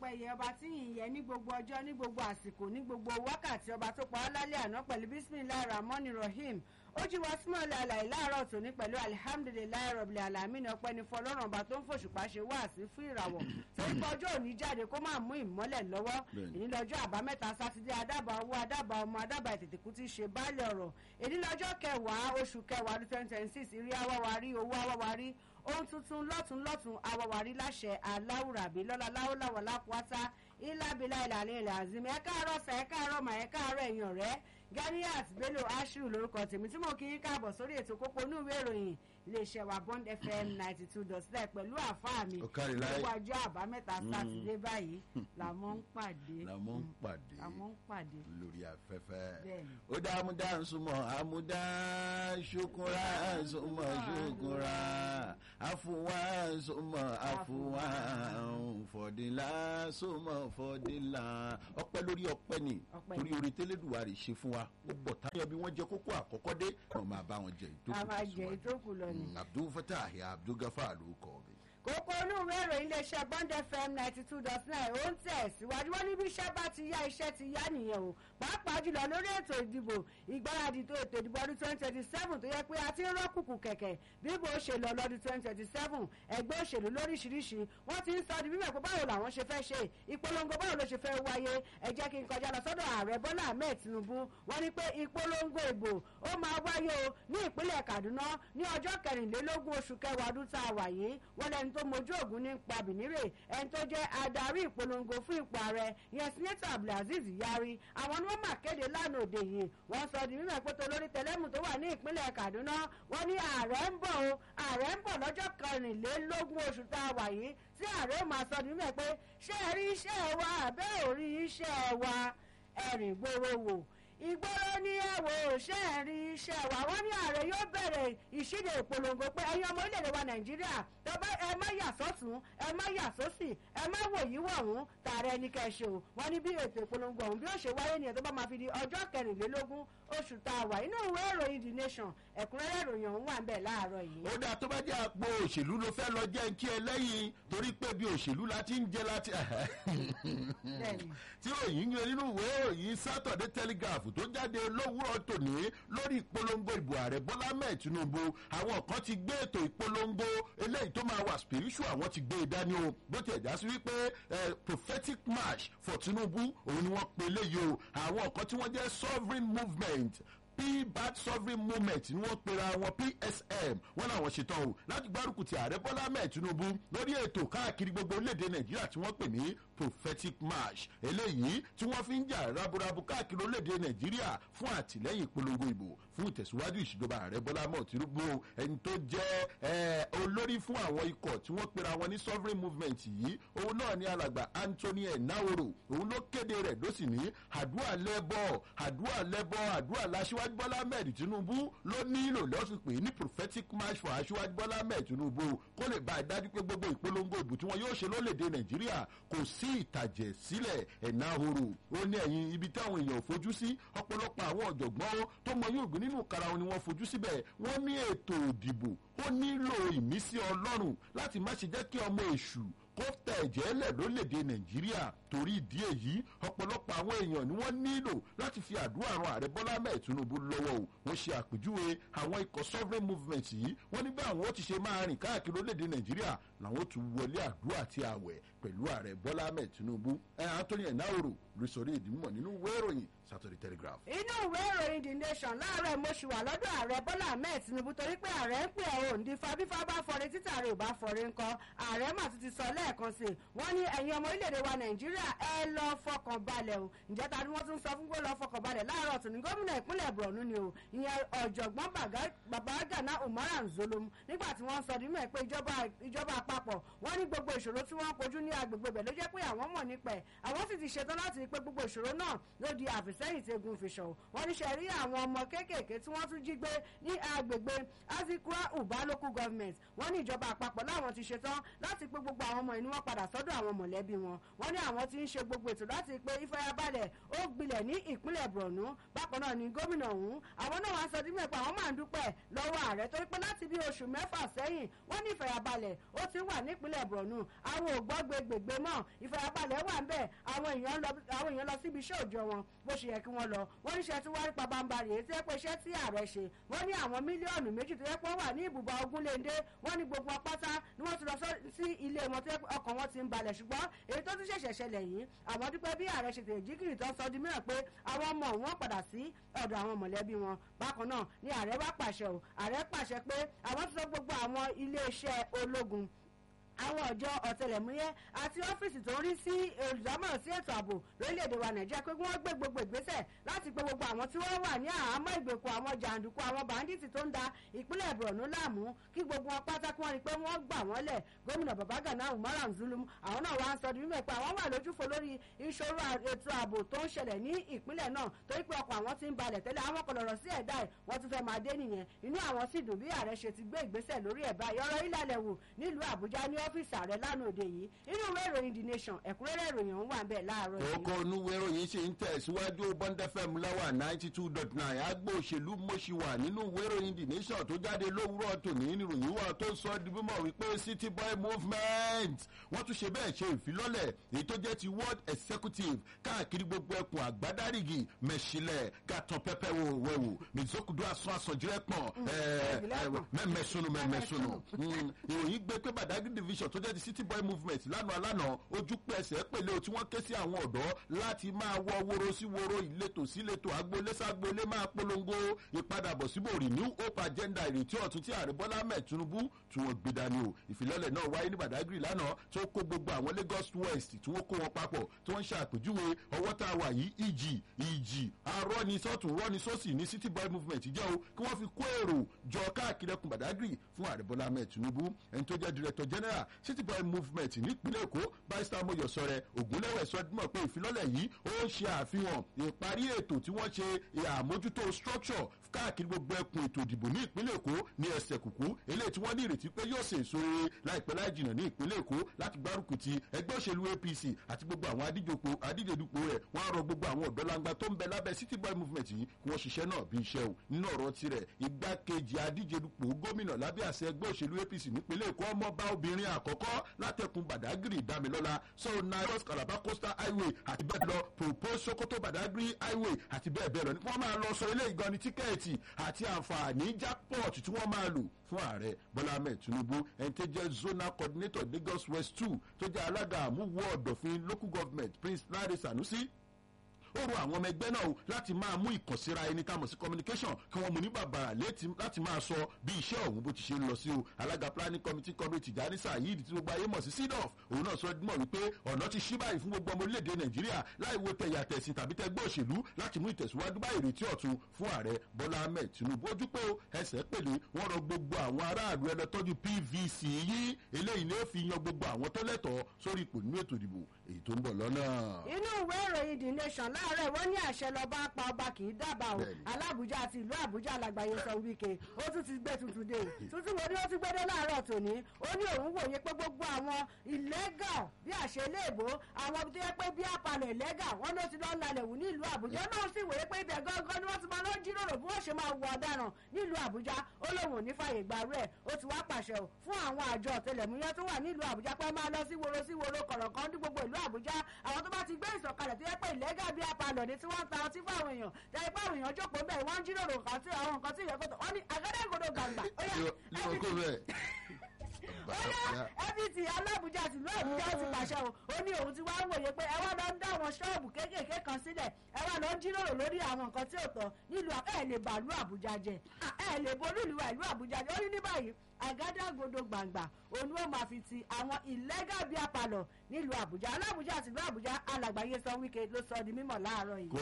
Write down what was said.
pẹ̀yẹ ọba tí yìnyín yẹ ní gbogbo ọjọ́ ní gbogbo àsìkò ní gbogbo wákàtí ọba tó pa á lálẹ́ àná pẹ̀lú bisimilahi rahman rahim ó jí wa súnmọ́ ilẹ̀ àlàyé láàárọ̀ tòní pẹ̀lú alihamudulilayi rọ̀bìlẹ̀ alamina ọpẹ́ ní fọlọ́run ọba tó ń fòṣùpá ṣe wá sí fún ìràwọ̀ torí pé ọjọ́ òní jáde kó máa mú ìmọ́lẹ̀ lọ́wọ́ èyí lọ́jọ́ àbámẹ́ta sátidé adábà owó adábà ọmọ adábà ìtètèkú ti ṣe báàlẹ̀ ọ̀rọ̀ èyí lọ́jọ́ kẹwàá oṣù kẹwàá ọdún twenty twenty six ìrí awáwarí owó awáwarí ohun tuntun lọ́tún lọ́tún awáwarí láṣẹ aláwùrábí lọ́la láwùláwọ̀ lápáta ìlàbílà ìlànà ilẹ̀ àzìmí ẹ káàárọ̀ sà ẹ káàárọ̀ mà ẹ káàárọ̀ ẹ̀yìn ọ̀rẹ́ ganiat bello ashiru lórúkọ tèmi tí mo kí yín káàbọ̀ sórí ètò kókó inú ìwé ìròyìn iléeṣẹ́ wa bond fm ninety two dot nine pẹ̀lú àfáà mi gbogbo ọjọ́ àbámẹ́ta sátidé báyìí làmọ́ ń pàdé làmọ́ ń pàdé làmọ́ ń pàdé lórí afẹ́fẹ́ Bẹ́ẹ̀ni. ó dá amúdá nsúmọ̀ amúdá ṣokùnrà nsúmọ̀ ṣokùnrà àfùwà nsúmọ̀ àfùwà fọ̀dínlá nsúmọ̀ fọ̀dínlá ọpẹ́ lórí ọpẹ́ ni Ọpẹ́ torí ni. orí tẹ́lẹ̀dùwà rẹ̀ ṣe fún wa ó pọ̀ táyọ̀ bí wọ́n jẹ kókó àkọ́kọ́ dé wọn máa bá wọn jẹ a máa jẹ ìtókù ìtókù lọ ni. abdul fatah abdul gafar ló kọ́ mi. kókó inú ìwé ìròyìn iléeṣẹ́ bond fm ninety two dot nine ó ń tẹ̀ síwájú wọn níbi iṣẹ́ bá ti yá iṣẹ́ ti yá nìyẹn o pàápàá jùlọ lórí ètò ìdìbò ìgbáradì tó ètò ìdìbò ọdún twenty twenty seven tó yẹ pé a ti ń rọ́kùnkù kẹ̀kẹ́ bí bó ṣe lọ lọ́dún twenty twenty seven ẹgbẹ́ òṣèlú lóríṣiríṣi wọ́n ti ń sọ di bíbẹ̀ pé báwo làwọn ṣe fẹ́ ṣe ìpolongo báwo ló ṣe fẹ́ wáyé ẹ jẹ́ kí n kọjá lọ sọ́dọ̀ ààrẹ bọ́lá ahmed tinubu wọ́n ní pé ìpolongo ìbò ó máa wáyé o ní ìpínlẹ̀ kaduna ní ọjọ́ kẹrìnlélógún oṣù kẹwàá ọdún tá a wà yìí wọ́n lẹ́ni tó mojú ògùn ní pa bìnírè ẹni tó jẹ́ adarí ìpolongo fún ipò ààrẹ yẹn sinetọ abdulaziz yari àwọn ni wọ́n mà kéde lánàá òde yìí wọ́n sọ di mímọ̀ pé tolórí tẹlẹ́mù tó wà ní ìpínlẹ̀ kaduna wọ́n ní ààrẹ ń bọ̀ o ààrẹ ń bọ̀ lọ́jọ́ kẹrìnlélógún oṣù tá a wà yìí tí ààrẹ ó máa sọ di mímọ̀ pé ṣé ẹ rí iṣẹ́ wa àbẹ́ ò rí iṣẹ́ wa ẹ̀rìn gbòòrò wò ìgboro ní ẹ̀wò ṣe ń rí iṣẹ́ wa wọ́n ní ààrẹ yóò bẹ̀rẹ̀ ìṣíde ìpolongo pé ẹ̀yin ọmọ orílẹ̀-èdè wa nàìjíríà tọ́ba ẹ má yà sọ́tún ẹ má yà sósì ẹ má wò yí wọ̀hún tààrẹ ní kẹ́ ẹ ṣe o wọ́n ní bí ètò ìpolongo ọ̀hún bí ó ṣe wáyé nìyẹn tó bá máa fi di ọjọ́ kẹrìnlélógún oṣù tá a wà inú ìwé ìròyìn the nation ẹ̀kúnrẹ́rẹ́ ìròyìn ọ̀hún wà ń bẹ̀ láàárọ̀ yìí. ó dáa tó bá jẹ́ àpò òṣèlú ló fẹ́ lọ jẹ́ kí ẹ lẹ́yìn torí pé bí òṣèlú la ti ń jẹ láti. Bẹ́ẹ̀ni. tí òyìn yẹn nínú ìwé ìròyìn Saturday Telegraph tó jáde lówùrọ̀ tòní lórí ìpolongo ìbò ààrẹ Bọ́lá mẹ́ẹ̀ Tinubu àwọn kan ti gbé ètò ìpolongo eléyìí tó máa wà spiritual àwọn ti gbé e dání o bó tiẹ̀ já sí wípé eh, prophetic march for Tinubu òun ni wọ́n pe eléyìí o àwọn kan tí wọ́n jẹ́ sovereign movement pbat sovereign movement ni wọ́n pera wọn psm wọ́n làwọn ṣetán o láti gbárùkù ti ààrẹ bọ́lá mẹ́ẹ̀ tinubu lórí ètò káàkiri gbogbo orílẹ̀-èdè nàìjíríà tí wọ́n pè ní prophetic march eléyìí tí wọ́n fi ń jà raburabu káàkiri orílẹ̀-èdè nàìjíríà fún àtìlẹ́yìn ìpolongo ìbò fún ìtẹ̀síwájú ìṣèjọba ààrẹ bọ́lá mẹ́ẹ̀ tinubu o ẹni tó jẹ́ eh, olórí fún àwọn ikọ̀ tí wọ́n pera wọn ní sovereign movement yìí òun náà ní alàgbà anthony enahoro òun ló kéde rẹ̀ ló sì ní àdúrà lẹ́bọ̀ àdúrà lẹ́bọ̀ àdúrà láṣíwájú bọ́lá mẹ́rin tinubu ló nílò lọ́sùn pé ní prophetic march for aṣíwájú bọ́lá mẹ́rin tinubu kó lè bá a dájú pé gbogbo ìpolongo ìbò tí wọn yóò ṣe lólèdè nàìjíríà kò sí ìtàjẹ̀ sílẹ̀ ẹ̀ná horo ó ní ẹ̀yìn ibi táwọn èèyàn ò fojú sí ọ̀pọ̀lọpọ̀ àwọn ọ̀jọ̀gbọ́n tó mọ yóò gbé nínú kara wọn ni wọ́n fojú síbẹ̀ wọ́n ní ètò òdìbò ó nílò ìmísí ọlọ́run láti má ṣe jẹ́ kí ọmọ èṣù kó tẹ̀ ẹ̀jẹ̀ lẹ̀ lórílẹ̀‐èdè nàìjíríà torí ìdí èyí ọ̀pọ̀lọpọ̀ àwọn èèyàn ni wọ́n nílò láti fi àdúrà ran ààrẹ bọ́lá mẹ́ẹ̀ tinubu lọ́wọ́ o wọ́n ṣe àpèjúwe àwọn ikọ̀ sovereign movement yìí wọ́n ní bí àwọn ó ti ṣe máa rìn káàkiri orílẹ̀‐èdè nàìjíríà làwọn ó tún wọlé àdúrà àti àwẹ̀ pẹ̀lú ààrẹ bọ́lá mẹ́ẹ̀ tinubu ẹ̀ anthony enahoro rí sọrí ìdímọ̀ nínú ìwé ìròyìn saturday telegraph. inú ìwé ìròyìn the nation láàárọ̀ mo ṣì wà lọ́dọ̀ ààrẹ bọ́lá ahmed tinubu torí pé ààrẹ ń pè ọ́ òǹdí fabífá bá fọre títà rẹ̀ ò bá fọre ńkọ́ ààrẹ mà tún ti sọ lẹ́ẹ̀kan sí i wọ́n ní ẹ̀yin ọmọ orílẹ̀-èdè wa nàìjíríà ẹ lọ fọkàn balẹ̀ o ǹjẹ́ ta ni wọ́n tún sọ fún pé lọ fọkàn balẹ̀ láàárọ̀ tòní gómìnà ìpínlẹ̀ borno ni o ìyẹn ọ̀jọ̀gbọ́n babagana umara nzolom nígbà tí wọ́n sọ nínú ẹ̀ pé ìjọba ìjọba àpapọ̀ wọ́n ní gbogbo ìṣòro tí wọ́n ń kojú ní agbègbè bẹ̀ ló jẹ́ pé àwọn mọ̀ nípa ẹ̀ àwọn sì ti ṣetán láti rí pé gbogbo ìṣòro náà ló di àfis sẹ́yìn tí egun fi ṣọ̀ wọ́n ní ṣe rí àwọn ọmọ kéékèèké tí wọ́n tún jí gbé ní agbègbè azikura uba local government wọ́n ní ìjọba àpapọ̀ láwọn ti ṣetán láti pé gbogbo àwọn ọmọ ìní wọn padà sọ́dọ̀ àwọn mọ̀lẹ́bí wọn wọ́n ní àwọn ti ń ṣe gbogbo ètò láti pé ìfọyàbalẹ̀ ó gbilẹ̀ ní ìpínlẹ̀ borno bákan náà ni gómìnà ọ̀hún àwọn náà wàá sọ dín mẹ́pẹ́ àwọn máa ń dúpẹ́ lọ́wọ́ ààrẹ torí pé láti bí oṣù mẹ́fà sẹ́yìn wọ́n ní ìfọyàbalẹ̀ ó ti wà nípínlẹ̀ borno àwọn ò gbọ́ gbégbègbè mọ́ ìfọyàbalẹ̀ wà ń bẹ̀ àwọn èèyàn lọ síbi iṣẹ́ òòjọ́ wọn bó ṣe yẹ kí wọ́n lọ wọ́n ní iṣẹ́ tí wọ́n rí pabambarì èyí tí ẹ pé iṣẹ́ tí ààrẹ ṣe wọ́n ní àwọn mílíọ̀nù méjì tó yẹ pé wọ́n wà ní ibùba ogunléndé wọ́n ní gbogbo pátá ni wọ́n ti lọ sí ilé wọn tó yẹ pé ọkàn wọn ti ń balẹ̀ ṣùgbọ́n èyí tó tún ṣẹ̀ṣẹ̀ ṣẹlẹ̀ yìí àwọn dúpẹ́ bí ààrẹ ṣe tèjì kiri tó sọ di mìíràn pé àwọn ọmọ wọn padà sí ọ̀dọ̀ àwọn mọ̀lẹ́bí wọn bákan náà ni ààrẹ wá pàṣẹ o ààrẹ pàṣẹ pé àwọn ti sọ gbogbo àwọn iléeṣẹ́ ológun àwọn ọjọ́ ọ̀tẹlẹ̀múyẹ́ àti ọ́fíìsì tó ń rí sí olùdámọ̀ràn sí ètò ààbò lórílẹ̀‐èdè wa nàìjíríà pé wọ́n gbé gbogbo ìgbésẹ̀ láti pé gbogbo àwọn tí wọ́n wà ní àhámọ́ ìgbèkùn àwọn jàǹdùkú àwọn bàǹdìtì tó ń da ìpínlẹ̀ borno láàmú kí gbogbo wọn pátá kí wọ́n rí i pé wọ́n gbà wọ́n lẹ̀ gómìnà babagana umaran zulum àwọn náà wá ń sọ mímọ̀ pé àwọn wà lójúfo lórí ìṣòro ètò ààbò tó ń ṣẹlẹ̀ ní ìpínlẹ̀ náà torí pé ọkọ̀ àwọn ti ń balẹ̀ tẹ́lẹ̀ àwọn kò lọ̀rọ̀ sí ẹ̀dá ẹ̀ wọ́n tún fẹ́ máa dé nìyẹn inú àwọn sì dùn bí ààrẹ ṣe ti gbé ìgbésẹ̀ lórí ẹ̀ báyìí ọ̀rọ̀ ìlàlẹ̀ wò nílùú àbújá ní ọ́fíìsì ààrẹ lánàá òde yìí inú ìwé ìròyìn the nation ẹ̀kúnrẹ́rẹ́ ìròyìn ọ̀hún wà ń bẹ̀ láàárọ̀ yìí. ọkọ̀ onúwé ìròyìn ṣe ń tẹ̀síwájú bọ́ńdẹ́fẹ̀m láwà ninety two dot nine agbó òṣèlú mọ́ṣí wà nínú ìwé ìròyìn the nation tó jáde lówùrọ̀ tòní ìròyìn wà tó sọ di mímọ̀ wípé city boy movement wọ́n tún ṣe bẹ́ẹ̀ ṣe ìfilọ́lẹ̀ èyí tó jẹ́ ti world executive káàkiri gbogbo ẹkùn àgbádárìgì mẹ̀ṣílẹ̀ gàtàn pẹ́pẹ́ wò wẹ̀wò mẹ̀zókùdú àsun àsọ̀jírẹ́pọ̀n mẹ́mẹ́sùnù mẹ́mẹ́sùnù ìròyìn gbé pé badagry division tó jẹ́ ti city boy movement lánàá lánàá ojú pẹ̀sẹ̀ pèlè o tí wọ́n ké sí àwọn ọ̀dọ́ láti máa wọ woro sí woro ìletò sí ìletò agboolé ságboolé máa polongo ìpadàbọ̀síbò renew hope agenda ìrètí ọ̀tún tí ààrẹ bọ́lá mẹ́ tinubu tí wọ́n gbé dání o ìfilọ́lẹ̀ náà wáyé ní badagry lánàá tó kó gbogbo àwọn lagos west tí wọ́n kó wọn papọ̀ tí wọ́n ń ṣàpèjúwe ọwọ́ tá a wà yìí ìjì ìjì arọ́ni sọ́tún rọ́ni sọ́sì ní city boy movement jẹ́ o kí wọ́n fi kó èrò jọ káàkiri ẹkùn badagry fún ààrẹ bọ́lá mẹ́ tinubu ẹni tó jẹ́ director general city boy movement nípínlẹ̀ èkó barrister moyo sọrẹ ògúnlẹ̀wẹ̀ sọdúnmọ̀ pé ìfilọ́lẹ̀ yìí ó ń ṣe àfihàn ìparí ètò tí wọ́n ṣe àmójútó structure káàkiri gbogbo ẹkùn ètò ìdìbò ní ìpínlẹ̀ èkó ní ẹsẹ̀ kùkú eléyìí tí wọ́n ní ìrètí pé yóò ṣe èso rere láìpẹ́ láì jìnnà ní ìpínlẹ̀ èkó láti gbárùkù ti ẹgbẹ́ òṣèlú apc àti gbogbo àwọn adíjedupò rẹ̀ wọ́n á rọ gbogbo àwọn ọ̀dọ́langba tó ń bẹ lábẹ́ city boy movement yìí kí wọ́n ṣiṣẹ́ náà bí iṣẹ́ o nínú ọ̀rọ̀ tirẹ̀ igbákejì adíjedupò gómìnà lábẹ́ àṣẹ ẹgbẹ́ òṣèlú apc nípínlẹ̀ èkó ọmọọba obìnrin àkọ́kọ́ látẹkùn badagry damilọ́la so nairos calabar coastal highway àti bẹ́ẹ̀ lọ propose sokoto badagry highway àti bẹ́ẹ̀ bẹ́ẹ̀ lọ ní wọ́n máa lọ sọ ilé ìgan ní tíkẹ́ẹ̀tì àti àǹfààní jackpot tí wọ́n máa lò fún ààrẹ bọ́lá ahmed tinubu ẹni tó jẹ́ zonal coordinator lagos west two tó jẹ́ alága àmúwò ọ̀dọ̀fin local government prince lare sanusi ó rọ àwọn ọmọ ẹgbẹ́ náà láti máa mú ìkànsíra ẹni tá a mọ̀ sí communication kí wọ́n mú ní bàbàrà láti máa sọ bí iṣẹ́ ọ̀hún bó ti ṣe ń lọ sí o alága planning committee committee tìjàní sayid tí gbogbo ayé mọ̀ sí sidof òun náà sọ mọ̀ wípé ọ̀nà ti ṣí báyìí fún gbogbo ọmọ orílẹ̀-èdè nàìjíríà láì wo tẹ̀yà tẹ̀sìn tàbí tẹgbẹ́ òṣèlú láti mú ìtẹ̀síwájú bá ìrètí ọ̀tun fún ààrẹ bọ́lá ahmed tinubu ojú pé ẹsẹ̀ pèlè wọ́n rọ gbogbo àwọn aráàlú ẹlẹ́tọ́jú pvc yìí eléyìí ni ó fi yan gbogbo àwọn tó lẹ́tọ̀ọ́ sórí ipò nínú ètò ìdìbò èyí tó ń bọ̀ lọ́nà. inú ìwé ìròyìn the nation láàárọ̀ wọ́n ní àṣẹ lọ́ba pa ọba kì í dábàá o alábùjá àti ìlú àbújá alàgbàyé sọ wíkẹ́ ó tún ti gbé tuntun dé tuntun wo ni ó ti gbédé láàárọ̀ tòní ó ní òun wòye pé gbogbo àwọn illegal bí àṣẹ iléèbó àwọn tó yẹ pé bí àpàlẹ̀ illegal wọn ló ti lọ lalẹ̀ wù ní ìlú àbújá náà sì wòye pé ibẹ̀ gángan ni wọ́n ti máa lọ jíròrò bí wọ́n ṣe máa wọ ọ̀daràn nílùú àbújá ó lóun ò ní fàyè gbà rẹ̀ ó ti wá pàṣẹ o fún àwọn àjọ ọ̀tẹlẹ̀múyẹ́ tó wà nílùú àbújá pé máa lọ sí woro sí woro kọ̀rọ̀kan ní gbogbo ìlú àbújá àwọn tó bá ti gbé ìsọ̀kalẹ̀ tó yẹ pé illegal bí àpàlọ̀ ni tí wọ́n ta ọtí fáwọn èèyàn tẹ̀lé pé àwọn èèyàn jókòó bẹ́ẹ̀ wọ́n ń jíròrò nǹkan tí àwọn nǹkan tí ìyẹn kò tó wọ́n ní àgádẹ́gòdò gbàngbà ó yà fbt alábùjá tìlú àbújá ti pàṣẹ o ó ní òun ti wá wòye pé ẹ wá lọ ń dá àwọn ṣọ́ọ̀bù kéékèèké kan sílẹ̀ ẹ wá lọ ń jíròrò lórí àwọn nǹkan tí ò tọ́ nílùú ẹ lè bàálù àbújá jẹ ẹ lè borí ìlú ìlú àbújá jẹ ó ní ní báyìí àgádágodo gbàngbà òun ó máa fi ti àwọn illegal bíi apalọ nílùú àbújá alábùjá tìlú àbújá alàgbáyé sọ wíkẹ ló sọ di mímọ láàárọ yìí.